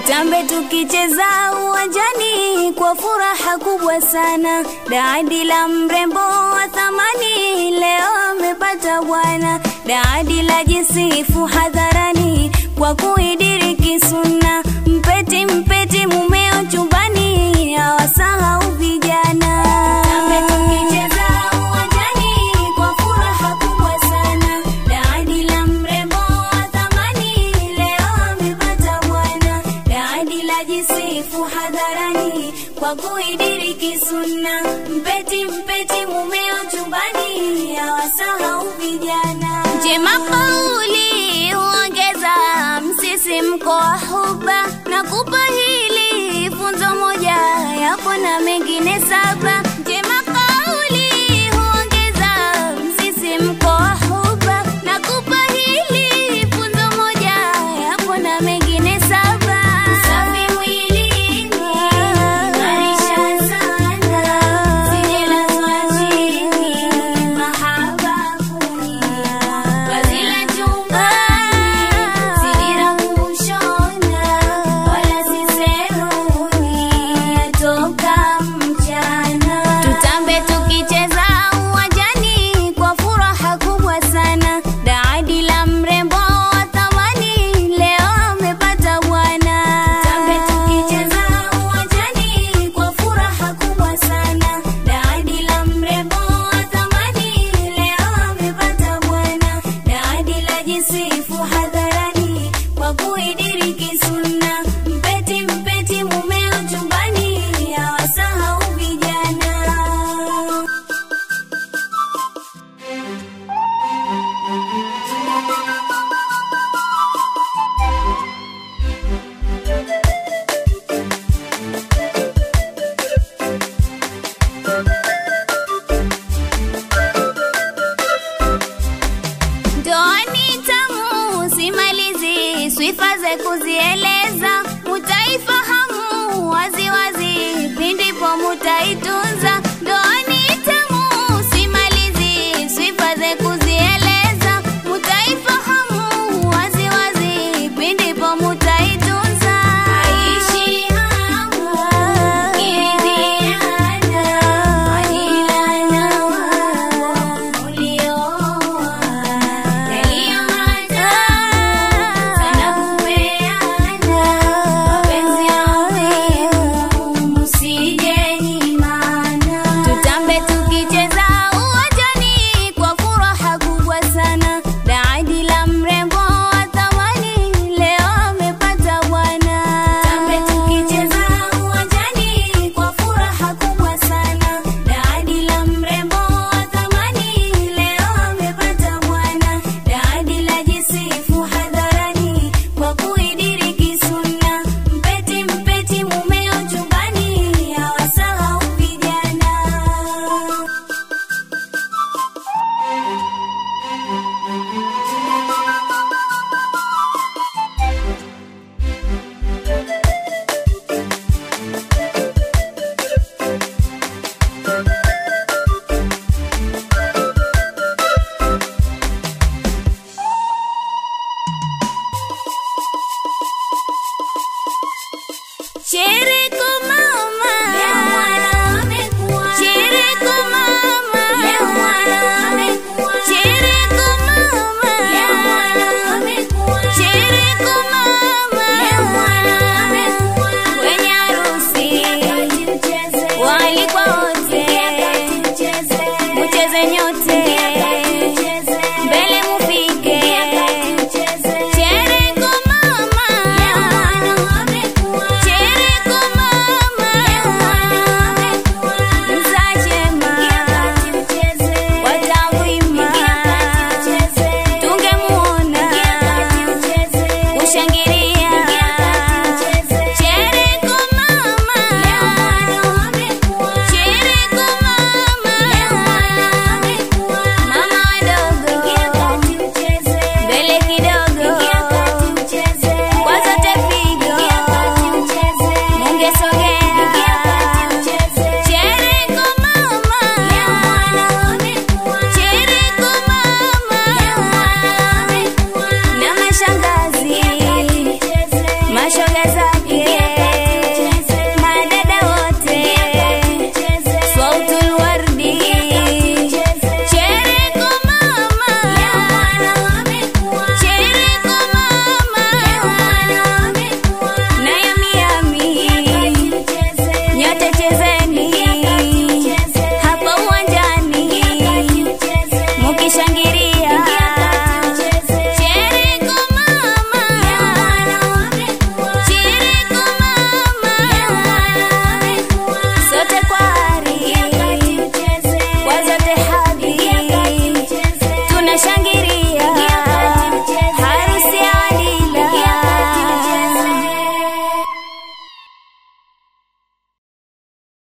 tutambe tukicheza uwanjani kwa furaha kubwa sana. Daadi la mrembo wa thamani leo amepata bwana. Daadi la jisifu hadharani kwa kuidiriki sunna. Mpeti mpeti mumeo chumbani, hawasahau vijana. Tutambe tukicheza uwanjani kwa furaha kubwa sana. Daadi la mrembo wa thamani leo amepata bwana. Daadi la jisifu hadharani kwa kuidiriki sunna. Mpeti mpeti mumeo chumbani, hawasahau vijana. Njema kauli huongeza msisimko wa huba na kupa hili funzo moja yapo na mengine saba. Njema kauli huongeza msisimko wa huba na kupa hili funzo moja yapo na mengine saba. Usafi mwilini, ng'arisha sana, sijelazwa chini, mahaba kunywa. Vazi la chumbani, sidira kushona, wala si seruni, yatoka mchana. Tutambe tukicheza uwanjani kwa furaha kubwa sana. Daadi la mrembo wa thamani leo amepata bwana. Tutambe tukicheza uwanjani kwa furaha kubwa sana. Daadi la mrembo wa thamani leo amepata bwana. Daadi la jisifu hadharani kwa kuidiriki sunna. Mpeti mpeti mumeo chumbani, hawasahau vijana. Ndoani tamu simalizi, sifa za kuzieleza, mutaifahamu waziwazi, pindipo mutaitunza. Ndoani tamu simalizi, sifa za kuzieleza, mutaifahamu waziwazi, pindipo mutaitunza. Aishi hamu, kiridhiana, majirani wao ulioa tutambe tukicheza uwanjani kwa furaha kubwa sana. Daadi la mrembo wa thamani leo amepata bwana. Tutambe tukicheza uwanjani kwa furaha kubwa sana. Daadi la mrembo wa thamani leo amepata bwana. Daadi la jisifu hadharani kwa kuidiriki sunna. Mpeti mpeti mumeo chumbani, hawasahau vijana. Thank